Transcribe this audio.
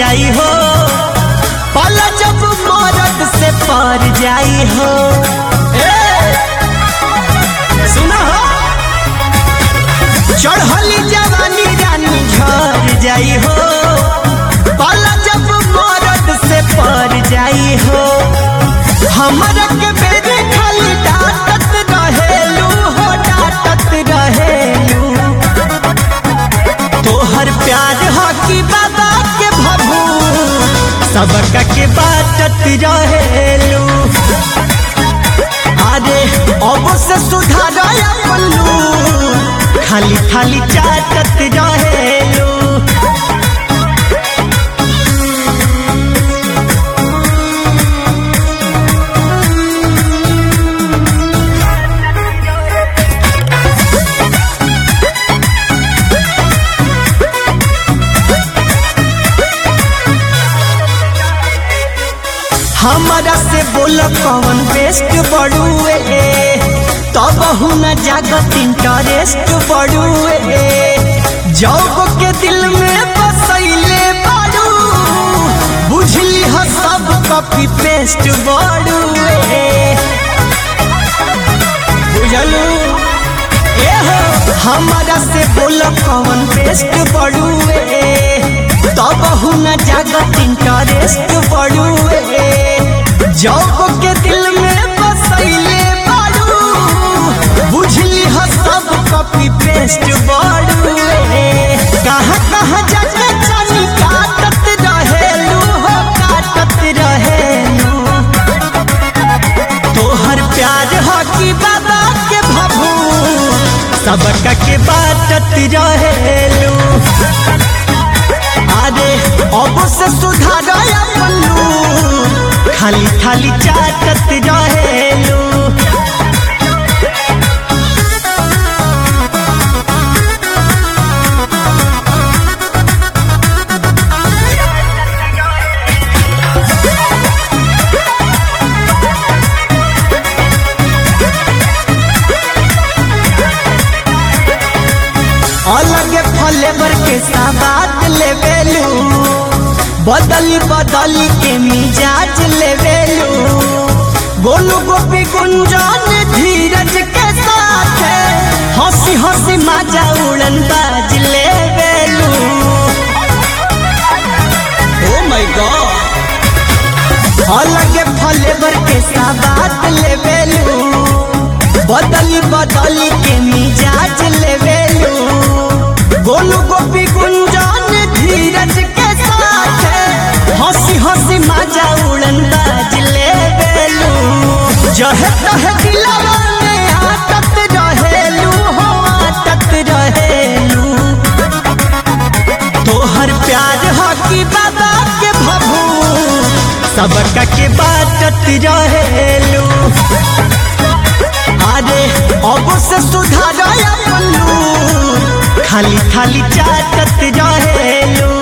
जाई हो पल जब मरद से पर जाई हो ए, सुना हो चढ़ली जवानी रानी झर जाई हो पल जब मरद से पर जाई हो हमरा के बेरे खाली डांटत रहेलू हो डांटत रहेलू तोहर प्यार हो कि बाबा के भभू सबका के बाटत रहेलू अरे अब से सुधार पल्लू खाली खाली चाटत रहेलू हमारा से बोल कौन बेस्ट बड़ुए तब न जागत इंटरेस्ट बड़ुए जौग के दिल में बसैले बारू बुझली हो सब कॉपी पेस्ट बड़ुए बुझलू ए हो हमारा से बोल कौन बेस्ट बड़ुए तब न जागत इंटरेस्ट बड़ुए जौग के दिल में बसैले बारू बुझली हो सब कॉपी पेस्ट बड़ुए कहाँ कहाँ जाके चली काटत रहेलू हो काटत रहेलू तोहर प्यार हो कि बाबा के भभू सबका के बाटत रहेलू अरे अब से सुधार पल्लू खाली खाली चाटत रहेलू अलग फ्लेवर के साबात लेवेलू बदली बदली के मिजाज लेवेलू गोलू गोपी गुंजन धीरज के साथ हंसी हंसी माजा उड़न बाज लेवेलू ओ माय गॉड अलग फ्लेवर के साबात लेवेलू बदली बदली के मिजाज लेवेलू गोलू गोपी गुंजन धीरज के साथ हंसी हंसी माजा उड़न बाज लेवेलू जहे तहे दिलवा में आटत रहेलू हो आटत रहेलू तोहर प्यार हो कि बाबा के भभू सबका के बाटत रहेलू अरे अब से सुधार पल्लू खाली खाली चाटत रहेलू